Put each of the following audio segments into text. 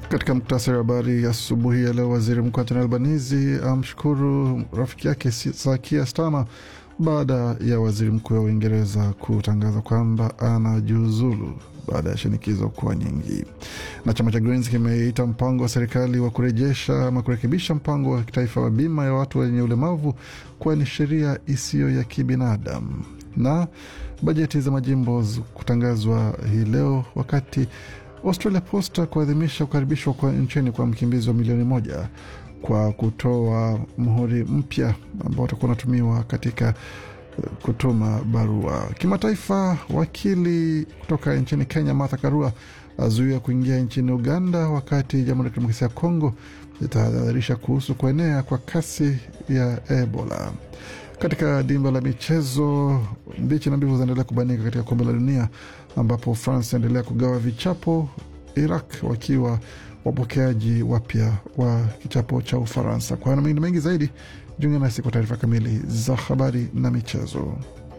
Katika muktasari wa habari asubuhi ya leo, waziri mkuu Anthony Albanese amshukuru rafiki yake Sakia Starmer baada ya waziri mkuu wa Uingereza kutangaza kwamba anajiuzulu baada ya shinikizo kuwa nyingi. Na chama cha Greens kimeita mpango wa serikali wa kurejesha ama kurekebisha mpango wa kitaifa wa bima ya watu wenye ulemavu kuwa ni sheria isiyo ya kibinadamu. Na bajeti za majimbo kutangazwa hii leo wakati Australia Posta kuadhimisha kukaribishwa kwa nchini kwa mkimbizi wa milioni moja kwa kutoa mhuri mpya ambao utakuwa unatumiwa katika kutuma barua. Kimataifa, wakili kutoka nchini Kenya Martha Karua azuia kuingia nchini Uganda, wakati Jamhuri ya Kidemokrasia ya Kongo itahadharisha kuhusu kuenea kwa kasi ya Ebola. Katika dimba la michezo, mbichi na mbivu zinaendelea kubanika katika kombe la dunia ambapo France inaendelea kugawa vichapo, Iraq wakiwa wapokeaji wapya wa kichapo cha Ufaransa. Kwa hayo na mengine mengi zaidi, jiunge nasi kwa taarifa kamili za habari na michezo.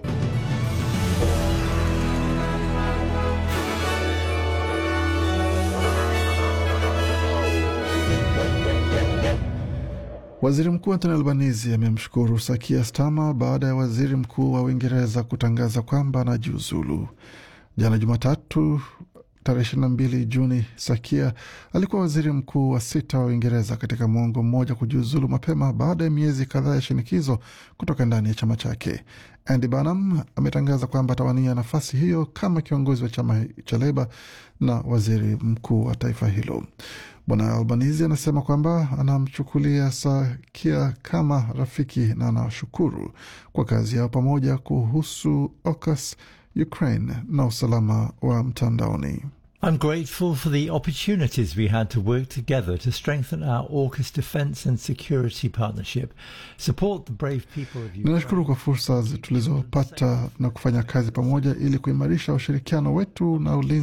Waziri Mkuu Anthony Albanese amemshukuru Sakia Starmer baada ya waziri mkuu wa Uingereza kutangaza kwamba anajiuzulu. Jana Jumatatu tarehe 22 Juni, Sakia alikuwa waziri mkuu wa sita wa Uingereza katika mwongo mmoja kujiuzulu mapema baada ya miezi kadhaa ya shinikizo kutoka ndani ya chama chake. Andy Burnham ametangaza kwamba atawania nafasi hiyo kama kiongozi wa chama cha Leba na waziri mkuu wa taifa hilo. Bwana Albanese anasema kwamba anamchukulia Sakia kama rafiki na anashukuru kwa kazi yao pamoja kuhusu AUKUS, Ukraine na usalama wa mtandaoni. I'm grateful for the opportunities we had to work together to strengthen our AUKUS defence and security partnership, support the brave people of Ukraine. Ninashukuru kwa fursa tulizopata na kufanya kazi pamoja ili kuimarisha ushirikiano wetu na ulinzi